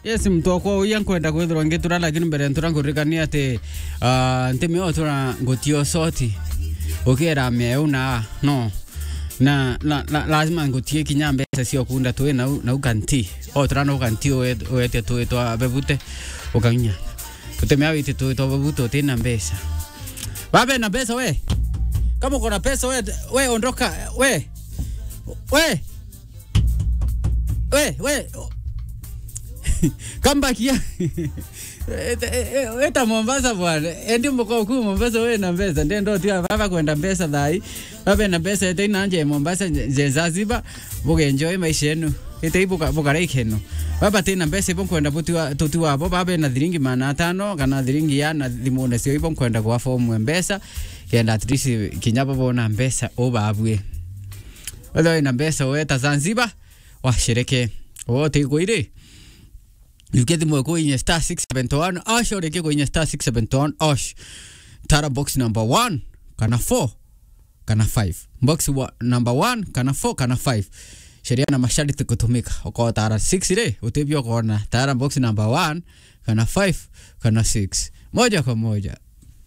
yes mtoko uya nkwenda kwithirwa ngitura lakini mbere ntura nguririkania ati uh, ntimi o tura ngutio soti ukira mieu na no na, na, na lazima ngutie kinya mbeca cio kunda twi nau, nau kanti o tura nau kanti uete twi twa bebute ukaginya tutemea witi twi twa bebute utina mbeca babe na pesa we kama uko na pesa we, we ondoka we we we we kambakia eta Mombasa bwana endi mko ku Mombasa we na pesa ndio ndo tia baba kwenda pesa thai baba na pesa ete nanje Mombasa je Zanzibar buge enjoy maisha yenu ete ibuka buka ikeno baba tena pesa ipo kwenda buti tuti wabo baba na thiringi mana tano kana thiringi ya na thimune cio ipo kwenda kwa fomu mbesa kenda at least kinyaba bona mbesa obabwe Whether ina mbesa weta Zanzibar washereke wote iko ile Uketi mwe kwenye star 671 ash oreke kwenye star 671 ash tara box number 1 kana 4 kana 5 box wa, number 1 kana 4 kana 5 sheria na masharti kutumika uko tara 6 ile utebio kona tara box number 1 kana 5 kana 6 moja kwa moja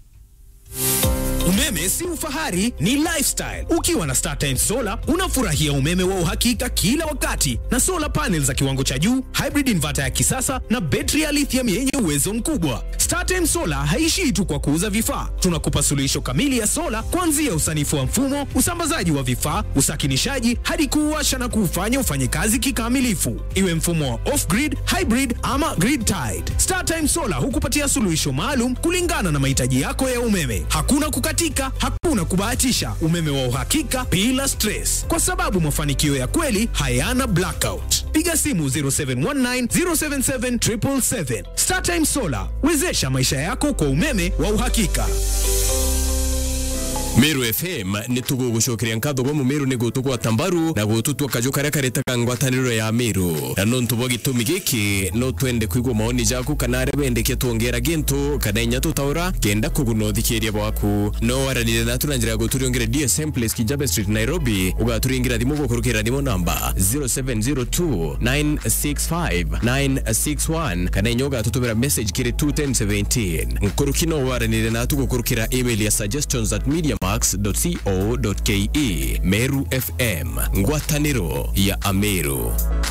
Umeme si ufahari, ni lifestyle. Ukiwa na StarTimes Solar unafurahia umeme wa uhakika kila wakati na solar panels za kiwango cha juu, hybrid inverter ya kisasa na betri ya lithium yenye uwezo mkubwa. StarTimes Solar haishii tu kwa kuuza vifaa, tunakupa suluhisho kamili ya sola kuanzia usanifu wa mfumo, usambazaji wa vifaa, usakinishaji hadi kuuwasha na kuufanya ufanye kazi kikamilifu, iwe mfumo wa off-grid, hybrid ama grid tied. StarTimes Solar hukupatia suluhisho maalum kulingana na mahitaji yako ya umeme. Hakuna kukatika, hakuna kubahatisha, umeme wa uhakika bila stress, kwa sababu mafanikio ya kweli hayana blackout. Piga simu 0719 077 777. StarTime Solar, wezesha maisha yako kwa umeme wa uhakika. Meru FM nä tå gå gå cokeria nkatho gwa må mä rå nä gå tå gwata mbaru na gå tå tua kajå karä a karetaga ngwatanä ro ya mä rå na no ntå bwa gä tå mi gä kä no twende kuigua maoni jaku kana arä wendekie twongera gä ntå kana inya tå taå kenda kå guna å thikä ria bwaku no waranire natu na njä ra ya gå tå rä ongere dsm place kijabe street nairobi å gatå ringä ra thimå gå kå rå kä ra thimå namba 0702 965 961 kana inya å gatå tå mä ra message kä rä 21017 nkå rå ki no waranire natu gå kå rå kä ra email ya suggestions at mediamax.co.ke Meru FM ngwatanĩro ya Ameru